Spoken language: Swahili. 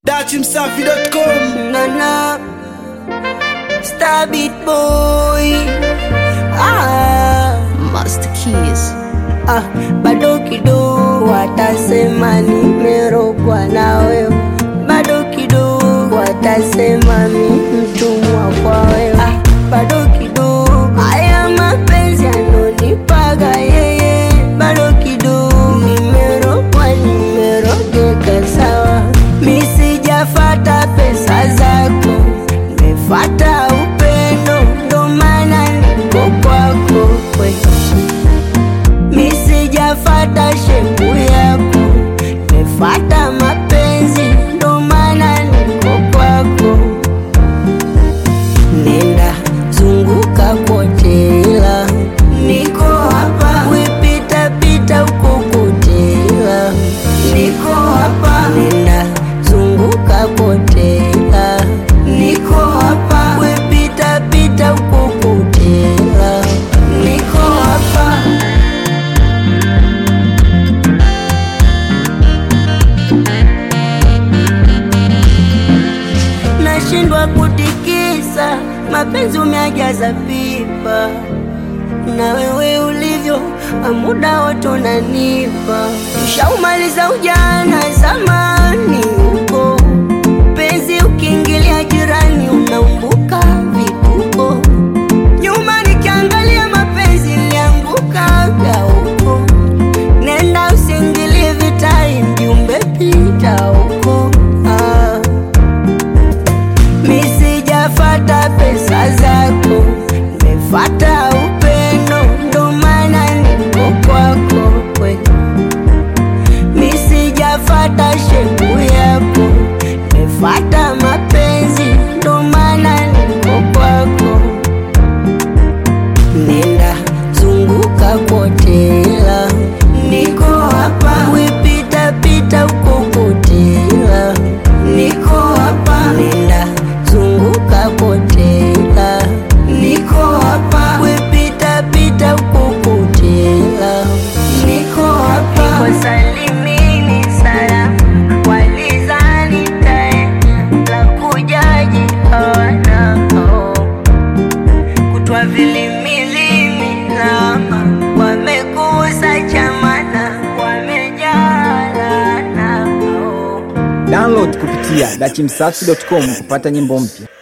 datimsafi.com Nana Star Beat Boy ah, Master Keys. ah, bado kidogo watasema nimerogwa na wewe, bado kidogo watasema mi mtumwa kwa wewe, ah, bado kidogo haya mapenzi anonipaga yeye, bado kidogo nimerogwa, nimerogeka sawa, mi sijafata pesa zako, nimefata upendo, ndo maana niko kwako we mi sijafata shepu yako, nimefata mapenzi, ndo maana niko kwako. Nenda zunguka kote, ila niko hapa, wipita pita huko kote, ila niko hapa. Nenda zunguka kote, ila niko hapa, wipita pita huko kote, ila niko hapa. nashindwa kutikisa, mapenzi umeajaza pipa, na wewe ulivyo muda wote unanipa. Ushaumaliza ujana zamani huko, penzi ukiingilia jirani unaumbuka vituko. Nyuma nikiangalia mapenzi niliangukaga huko, nenda usiingilie vitai, mjumbe pita huko ah. Mi sijafata pesa zako, nimefata upendo, ndo maana niko kwako we. Mi sijafata shepu yako, nimefata mapenzi, ndo maana niko kwako. Nenda zunguka kote, ila niko hapa, wipita pita huko kote, ila niko hapa. Nenda zunguka kote, ila niko hapa, wipita pita huko kote, ila niko hapa. Niko salimini salamu, walizani taenda la kujaji hawana oh kutwa vilimilimi lama wamekusa chamana wamejalana oh. Download kupitia datimsafi.com kupata nyimbo mpya.